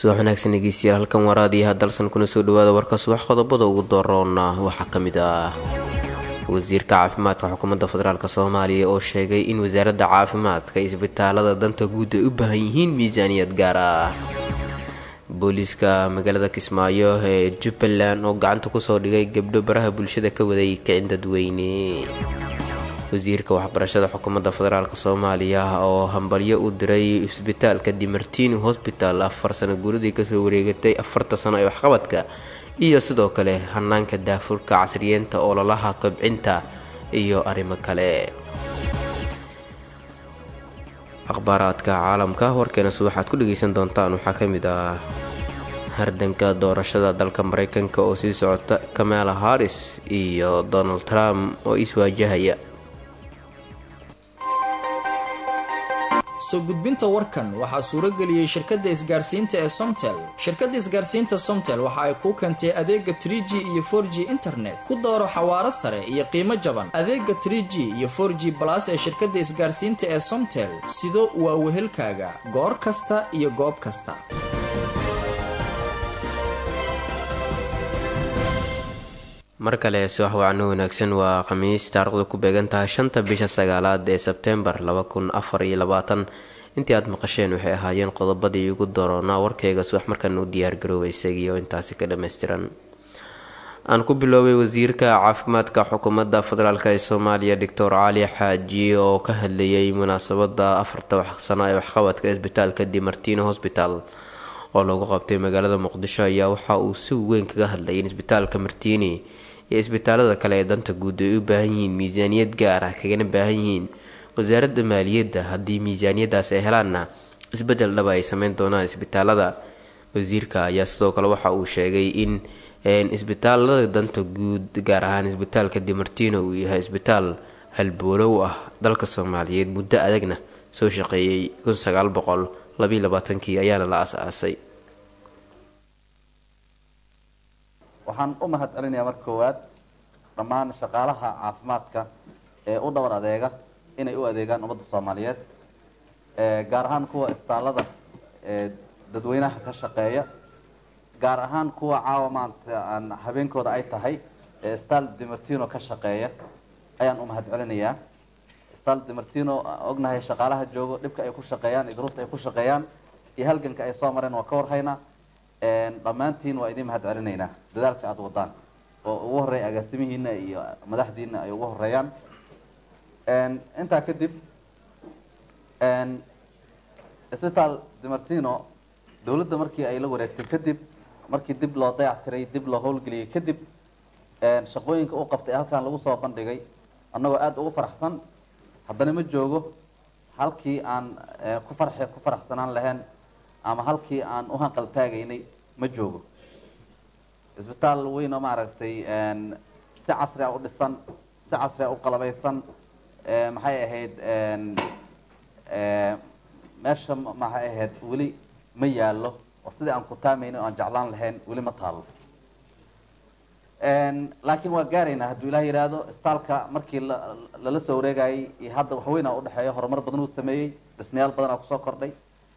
subax wanaagsan dhegeystayaal halkan waraadiyaha dalsan kuna soo dhawaada warka subax qodobada ugu dooroona waxaa ka mid ah wasiirka caafimaadka xukuumadda federaalk soomaaliya oo sheegay in wasaaradda caafimaadka isbitaalada danta guud ay u baahan yihiin miisaaniyad gaar ah booliiska magaalada kismaayo ee jubbaland oo gacanta kusoo dhigay gabdho baraha bulshada ka waday kicin dadweyne wasiirka waxbarashada xukuumadda federaalk soomaaliya oo hambalyo u diray isbitaalka dimartini hosbital afar sano guuradii kasoo wareegatay afarta sano ee waxqabadka iyo sidoo kale hanaanka daafurka casriyeenta ololaha kobcinta iyo arrimo kale akhbaaraadka caalamka warkeena subaxaad ku dhageysan doontaan waxaa ka mid ah hardanka doorashada dalka mareykanka oo sii socota kamala harris iyo donald trump oo iswaajahaya soo gudbinta warkan waxaa suurageliyey shirkadda isgaarsiinta ee somtel shirkadda isgaarsiinta somtel waxa ay kuu keentay adeega tr g iyo for g internet ku dooro xawaaro sare iyo qiimo jaban adeega tr g iyo for g balas ee shirkadda isgaarsiinta ee somtel sido waa wehelkaaga goor kasta iyo goob kasta mar kale subax wacno wanaagsan waa khamiis taarikhdu ku beegan tahay shanta bisha sagaalaad ee sebteembar laba kun afar iyo labaatan intii aad maqasheen waxay ahaayeen qodobadii ugu doroonaa warkeyga subax markaana u diyaargarooba isagiioo intaasi ka dhammaystiran aan ku biloobay wasiirka caafimaadka xukuumadda federaalk ee soomaaliya doctor cali xaaji oo ka hadlayay munaasabada afarta sano ee waxqabadka isbitaalka dimartino hosbital oo lagu qabtay magaalada muqdisho ayaa waxa uu si weyn kaga hadlayay in isbitaalka martini iyo isbitaalada kale ee danta guud ay u baahan yihiin miisaaniyad gaar ah kagana baahan yihiin wasaaradda maaliyadda haddii miisaaniyadaas ay helaanna isbedel dhaba ay sameyn doonaan isbitaalada wasiirka ayaa sidoo kale waxa uu sheegay in isbitaalada danta guud gaar ahaan isbitaalka dimartino uu yahay isbitaal halboolow ah dalka soomaaliyeed muddo adagna soo shaqeeyey kun sagaal boqol labiiy labaatankii ayaana la as-aasay waxaan u mahad celinayaa marka koowaad dhammaan shaqaalaha caafimaadka ee u dhowr adeega inay u adeegaan ummadda soomaaliyeed gaar ahaan kuwa isbitaallada ee dadweynaha ka shaqeeya gaar ahaan kuwa caawa maanta aan habeenkooda ay tahay ee stal dimartino ka shaqeeya ayaan u mahad celinayaa stal dimartino ognahay shaqaalaha joogo dhibka ay ku shaqeeyaan iyo duruufta ay ku shaqeeyaan iyo halganka ay soo mareen waa ka warhaynaa dhammaantiin waa idiin mahad celinaynaa dadaalka aada wadaan oo ugu horreeya agaasimihiina iyo madaxdiina ay ugu horeeyaan intaa kadib isbitaal dimartino dawladda markii ay la wareegtay kadib markii dib loo dayac tiray dib loo howlgeliyey kadib shaqooyinka u qabtay halkan lagu soo bandhigay annagoo aada ugu faraxsan haddana ma joogo halkii aan ku farx ku faraxsanaan lahayn ama halkii aan u hanqal taagaynay ma joogo isbitaal weyn oo maaragtay si casri a u dhisan si casri a u qalabaysan maxay ahayd meesha maxay ahayd weli ma yaallo oo sidii aan ku taamayna o aan jeclaan lahayn weli ma taalo laakiin waa gaaraynaa hadduu ilaah yidhaahdo isbitaalka markii lala soo wareegayay iyo hadda waxweynaa udhexeeya horumar badan uu sameeyey dhismayaal badanaa kusoo kordhay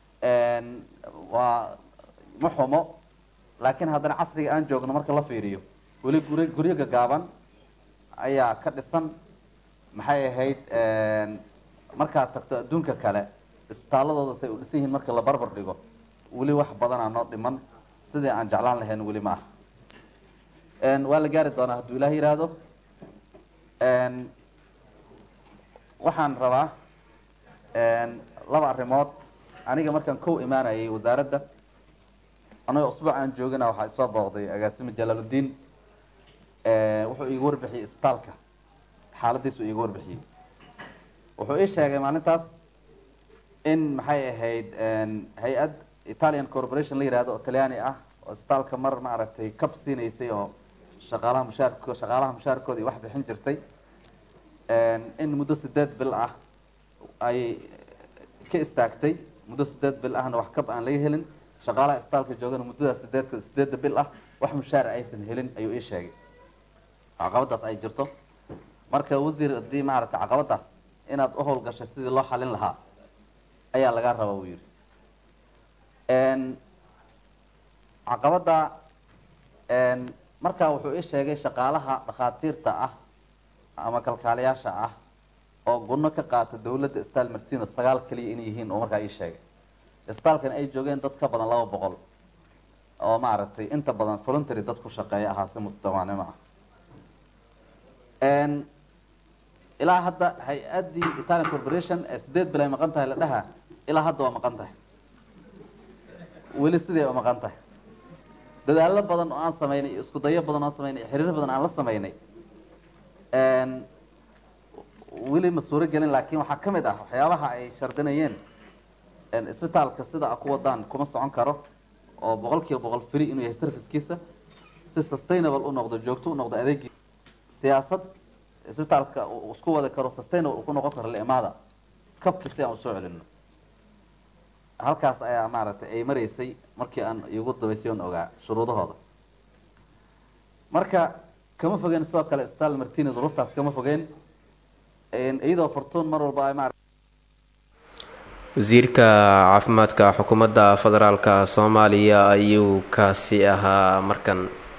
waa ma xumo laakiin haddana casriga aan joogno marka la fiiriyo weli guri guryo gagaaban ayaa ka dhisan maxay ahayd markaad tagto adduunka kale isbitaaladooda say u dhisan yihiin marka la barbar dhigo weli wax badanaa noo dhiman sidii aan jeclaan lahayn weli ma aha waa la gaari doonaa hadduu ilaah yidhaahdo waxaan rabaa laba arrimood aniga markaan kow imaanayay wasaaradda anagoo usbuuc aan joogina waxaa isoo booqday agaasime jalaaludiin wuxuu iiga warbixiyey isbitaalka xaaladiisu iiga warbixiyey wuxuu ii sheegay maalintaas in maxay ahayd hay-ad italian corporation la yihahdo oo talyaani ah oo isbitaalka mar maaragtay cab siinaysay oo shaqaalaha mushaarko shaqaalaha mushaarkooda iyo wax bixin jirtay in muddo sideed bil ah ay ka istaagtay muddo sideed bil ahna wax kab aan laga helin shaqaalaha isbitaalka joogana muddadaas sideedka sideedda bil ah wax mushaar aysan helin ayuu ii sheegay caqabadaas ay jirto marka wasiir haddii maaragtay caqabadaas inaad u howlgashay sidii loo xalin lahaa ayaa lagaa rabaa uu yihi caqabada markaa wuxuu ii sheegay shaqaalaha dhakhaatiirta ah ama kalkaaliyaasha ah oo gunno ka qaata dawladda stal martino sagaal keliya inay yihiin oo markaa ii sheegay staalkan ay joogeen dad ka badan laba boqol oo maaragtay inta badan voluntary dad ku shaqeeya ahaa si mutadawaanimo ah ilaa hadda hay-addii italian corporation ee sideed bil ay maqan tahay la dhaha ilaa hadda waa maqan tahay weli sidii waa maqan tahay dadaallo badan oo aan samaynay iyo isku dayo badan oo aan samaynay iyo xiriiro badan aan la samaynay weli ma suuro gelin laakiin waxaa ka mid ah waxyaabaha ay shardinayeen isbitaalka sida a ku wadaan kuma socon karo oo boqol kiiba boqol free inuu yahay servicekiisa si sustainable u noqdo joogto u noqdo adeegii siyaasad isbitaalka uu isku wadi karo sustainable uu ku noqon karo limaada kabki si aan usoo celino halkaas ayaa maaragtay ay maraysay markii aan igu dabaysay on ogaa shuruudahooda marka kama fogeen sidoo kale stal martini duruuftaas kama fogeen iyadoo fortuun mar walba ay maarata wasiirka caafimaadka xukuumadda federaalka soomaaliya ayuu kaasi ahaa markan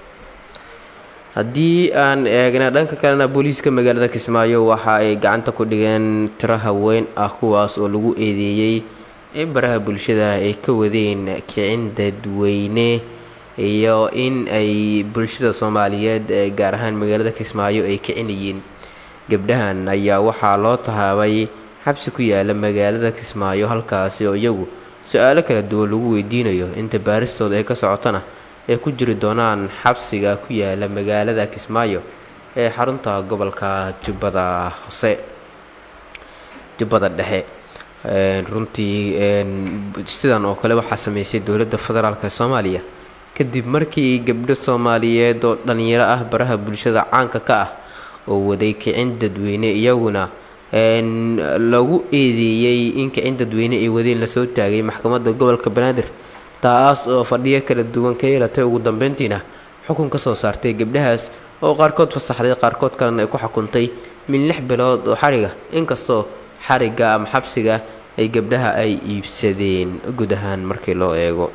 haddii aan eegna dhanka kalena booliiska magaalada kismaayo waxa ay gacanta ku dhigeen tiro haween ah kuwaas oo lagu eedeeyey in baraha bulshada ay ka wadeen kicin dadweyne iyo in ay bulshada soomaaliyeed gaar ahaan magaalada kismaayo ay kicinayeen gabdhahan ayaa waxaa loo tahaabay xabsi ku yaala magaalada kismaayo halkaasi oo iyagu su-aalo kala duwan lagu weydiinayo inta baaristooda ay ka socotana ay ku jiri doonaan xabsiga ku yaala magaalada kismaayo ee xarunta gobolka jubbada hoose jubbada dhexe runtii sidan oo kale waxaa sameysay dowladda federaalk soomaaliya kadib markii gabdho soomaaliyeed oo dhalinyaro ah baraha bulshada caanka ka ah oo waday kicin dadweyne iyaguna lagu eedeeyey in kicin dadweyne ay wadeen lasoo taagay maxkamadda gobolka banaadir taas oo fadhiyo kala duwan ka yeelatay ugu dambeyntiina xukun ka soo saartay gabdhahaas oo qaarkood fasaxday qaarkood kalena ay ku xukuntay min lix bilood oo xariga inkastoo xariga ama xabsiga ay gabdhaha ay iibsadeen guud ahaan markii loo eego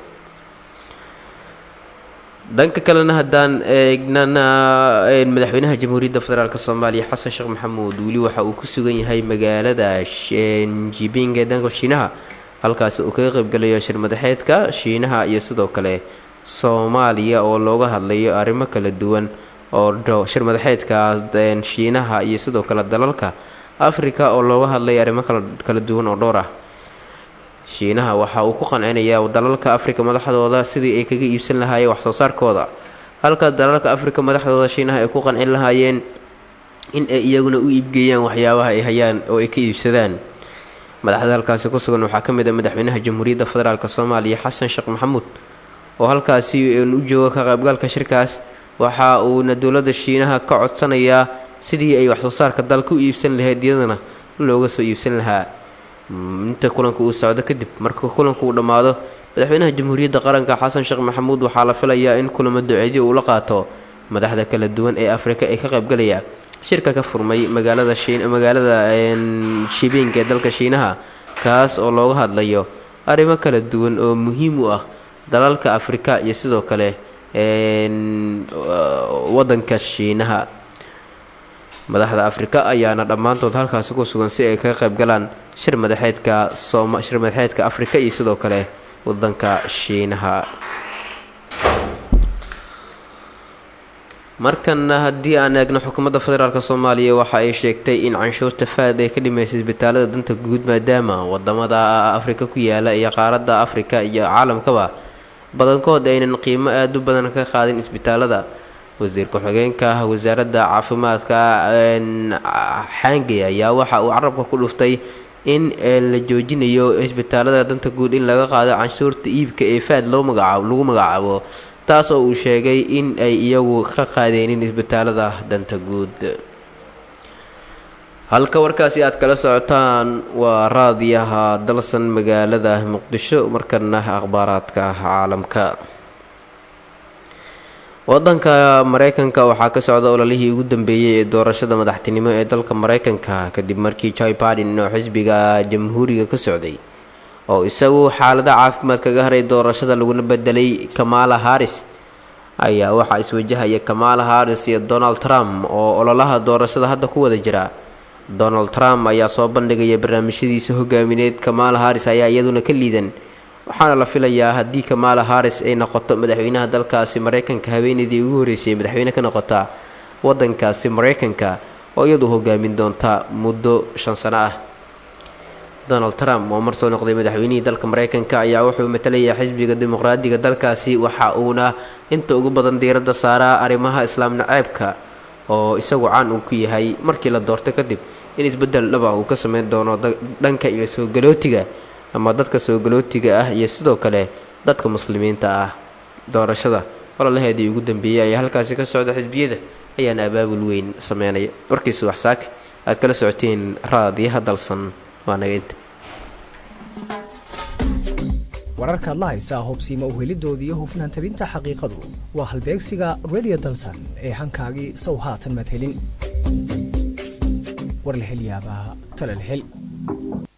dhanka kalena haddaan eegnana madaxweynaha jamhuuriyadda federaalk soomaaliya xasan sheekh maxamuud weli waxa uu ku sugan yahay magaalada jibing ee dhanka shiinaha halkaasi uu kaga qaybgalayo shir madaxeedka shiinaha iyo sidoo kale soomaaliya oo looga hadlayo arrimo kala duwan oo shir madaxeedka shiinaha iyo sidoo kale dalalka africa oo looga hadlayo arrimo kala duwan oo dhowr ah shiinaha waxa uu ku qancinayaa dalalka afrika madaxdooda sidii ay kaga iibsan lahaayeen waxsoo saarkooda halka dalalka afrika madaxdooda shiinaha ay ku qancin lahaayeen in ay iyaguna u iibgeeyaan waxyaabaha ay hayaan oo ay ka iibsadaan madaxda halkaasi ku sugan waxaa ka mid ah madaxweynaha jamhuuriyadda federaalk soomaaliya xasan sheekh maxamuud oo halkaasi u jooga ka qaybgalka shirkaas waxa uuna dowladda shiinaha ka codsanayaa sidii ay waxsoo saarka dalka u iibsan lahayd iyadana looga soo iibsan lahaa inta kulanka uu socdo kadib marka kulanka uu dhammaado madaxweynaha jamhuuriyadda qaranka xasan sheekh maxamuud waxaa la filayaa in kulamo duceedyo uu la qaato madaxda kala duwan ee afrika ee ka qaybgalaya shirka ka furmay magaalada magaalada shibiing ee dalka shiinaha kaas oo looga hadlayo arrimo kala duwan oo muhiim u ah dalalka afrika iyo sidoo kale wadanka shiinaha madaxda afrika ayaana dhammaantood halkaasi ku sugan si ay kaga qayb galaan shir madaxeedka shir madaxeedka afrika iyo sidoo kale wadanka shiinaha markana haddii aan eegno xukuumadda federaalk soomaaliya waxa ay sheegtay in canshuurta faad ay ka dhimaysay isbitaalada danta guud maadaama wadamada afrika ku yaala iyo qaaradda afrika iyo caalamkaba badankood aynan qiimo aada u badan ka qaadin isbitaalada wasiir ku-xigeenka wasaaradda caafimaadka xaangey ayaa waxa uu carabka ku dhuftay in la joojinayo isbitaalada danta guud in laga qaado canshuurta iibka ee faad loo magacaabo lagu magacaabo taas oo uu sheegay in ay iyagu ka qaadeenin isbitaalada danta guud halka warkaasi aad kala socotaan waa raadiyaha dalsan magaalada muqdisho markana akhbaaraadka caalamka wadanka mareykanka waxaa ka socda ololihii ugu dambeeyey ee doorashada madaxtinimo ee dalka mareykanka kadib markii joy badin oo xisbiga jamhuuriga ka socday oo isagu xaalada caafimaad kaga haray doorashada laguna bedelay kamala harris ayaa waxaa iswajahaya kamala harris iyo donald trump oo ololaha doorashada hadda ku wada jira donald trump ayaa soo bandhigaya barnaamijyadiisa hogaamineed kamala harris ayaa iyaduna ka liidan waxaana la filayaa haddii kamala harris ay noqoto madaxweynaha dalkaasi mareykanka haweeneydii ugu horreysay madaxweyne ka noqota wadankaasi mareykanka oo iyadu hogaamin doonta muddo shan sano ah donald trump oo mar soo noqday madaxweynihii dalka mareykanka ayaa wuxuu matalayaa xisbiga dimuqraadiga dalkaasi waxa uuna inta ugu badan diiradda saaraa arrimaha islaam naceebka oo isagu caan uu ku yahay markii la doortay kadib in isbeddel dhaba uu ka sameyn doono dhanka iyo soogalootiga ama dadka soogalootiga ah iyo sidoo kale dadka muslimiinta ah doorashada ololaheedii ugu dambeeyey ayaa halkaasi ka socda xisbiyada ayaana abaabul weyn sameynaya warkiisa waxsaake aad kala socoteen raadiyaha dalsan waa naga inta wararkaad la haysaa hobsiima uhelidooda iyo hufnaan tabinta xaqiiqadu waa halbeegsiga redio dalsan ee hankaagii sow haatan madhelin war la hel yaabaa talal hel